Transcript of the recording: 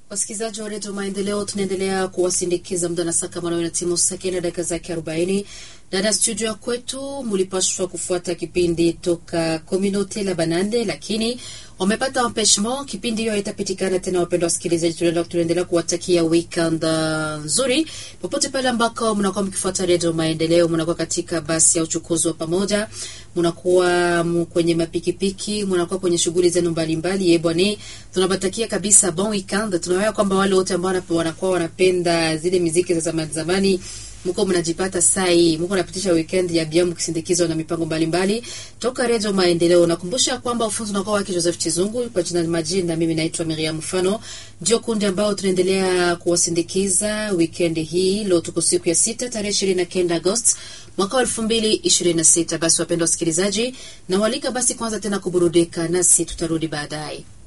Wasikilizaji wa redio Maendeleo, tunaendelea kuwasindikiza muda na saa kama nawe na timu Sake na dakika zake arobaini ndani ya studio ya kwetu. Mulipashwa kufuata kipindi toka Communaute la Banande, lakini wamepata empechement. Kipindi hiyo itapitikana tena. Wapendwa wasikilizaji, tunaendelea kuwatakia weekend uh, nzuri popote pale ambako mnakuwa mkifuata redio Maendeleo, mnakuwa katika basi ya uchukuzi wa pamoja, mnakuwa kwenye mapikipiki, mnakuwa kwenye shughuli zenu mbalimbali. Eh bwana, tunawatakia kabisa bon weekend. Tunawaambia kwamba wale wote ambao wanakuwa wanapenda zile muziki za zamani zamani mko mnajipata saa hii mko napitisha weekend ya biamu kisindikizwa na mipango mbalimbali mbali. Toka Redio Maendeleo nakumbusha kwamba ufunzi unakuwa wake Joseph Chizungu kwa jina majini, na mimi naitwa Miriam Mfano, ndio kundi ambao tunaendelea kuwasindikiza weekend hii. Leo tuko siku ya sita tarehe ishirini na kenda Agosti mwaka wa elfu mbili ishirini na sita. Basi wapendwa wasikilizaji, nawalika basi kwanza tena kuburudika nasi, tutarudi baadaye.